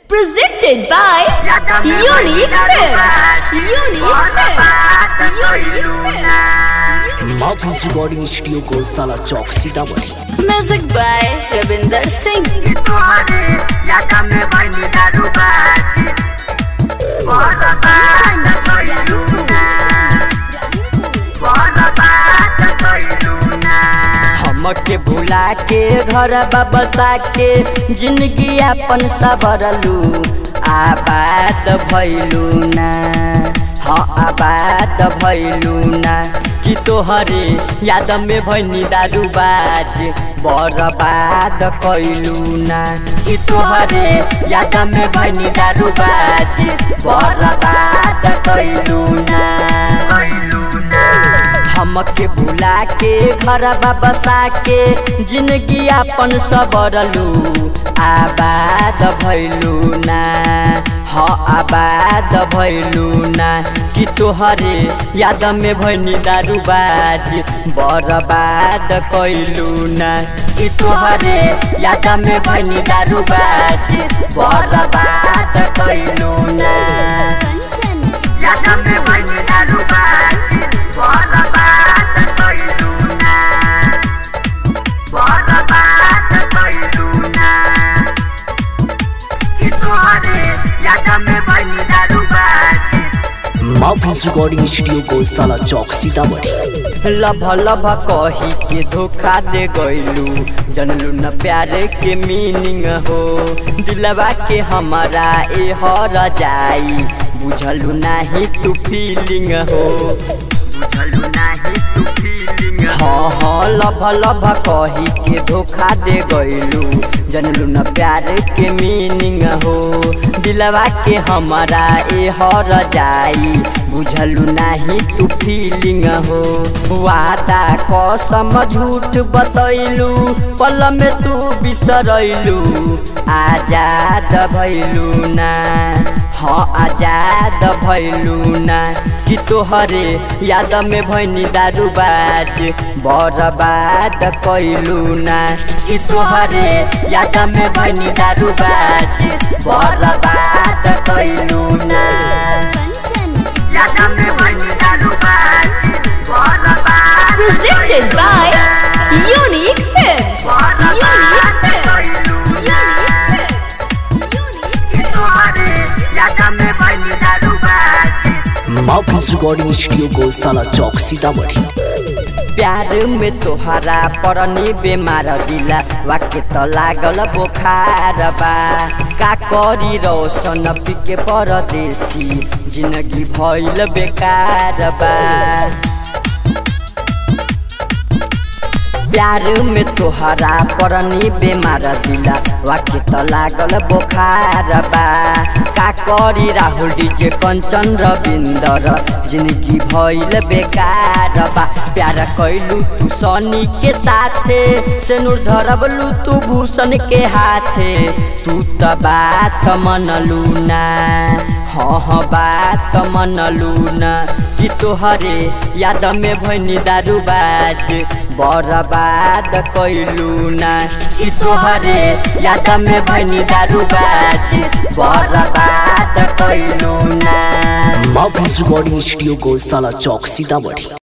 Presented by Unique Films. Unique Films. Unique Films. माफी recording studio को साला चौक Sitamarhi Music by Ravinder Singh. तुम्हारे याद में बनी दारूबाजी बहुत बात कइलू ना बहुत बात कइलू ना हमके भुला के घर बसा के जिंदगी अपन सबरलू आबाद भैलू ना हाँ आबाद भैलू ना कि तोहरे याद में भैनी दारूबाज बर्बाद कैलू ना कि तोहरे याद में भैनी दारूबाज बर्बाद कैलू ना कइलू ना हमके भुला के घर बसा के जिंदगी अपन सबरलू आबाद भैलू ना हाँ आबाद भैलू ना कि तोहरे याद में भैनी दारूबाज बर्बाद कैलू ना कि तोहरे याद में भैनी दारूबाज बर्बाद कैलू ना याद में बनी दारूबाजी बहुत बात कइलू ना बहुत बात कइलू ना कि तुम्हारे याद में बनी दारूबाजी माफी रिकॉर्डिंग स्टूडियो को साला चौक सीतामढ़ी लभ लभ कही के धोखा दे गइलू जनलू न प्यार के मीनिंग हो दिलवा के हमारा ए हर जाई बुझलू नाही तू फीलिंग हो बुझलू नाही तू फीलिंग हाँ हाँ लभ लभ कही के धोखा दे गइलू जनलू न प्यार के मीनिंग हो दिलवा के हमारा ए हर जाई बुझलू नाही तू फीलिंग हो वादा कसम झूठ बतैलू पल में तू बिसरैलू आजाद भैलू ना हाँ आजाद भैलू ना कि तोहरे याद में भैनी दारूबाज बर्बाद कैलू ना कि तोहरे याद में भैनी दारूबाज बर्बाद कैलू ना याद में बनी दारूबाजी बहुत बात Presented by Unique Films. Unique Films. Unique Films. कि तुम्हारे याद में बनी दारूबाजी माफी रिकॉर्डिंग स्टूडियो को साला चौक सीतामढ़ी प्यार में तोहरा परनी बेमार दिला वाक्य त लागल बोखार बा का करी रोशन पिके परदेसी जिंदगी भइल बेकार बा प्यार में तोहरा परनी बेमार दिला वाक्य त लागल बोखार बा का करी राहुल डीजे कंचन रविंदर जिंदगी भइल बेकार बा प्यार कैलू तू सनी के साथे से नूर धरबलू तू भूषण के हाथे तू त बात मनलू ना हाँ हाँ बात मनलू ना कि तोहरे याद में भैनी दारूबाज बर्बाद कैलू ना कि तोहरे याद में भैनी दारूबाज बर्बाद कैलू ना माफी रिकॉर्डिंग स्टूडियो को साला चौक सीतामढ़ी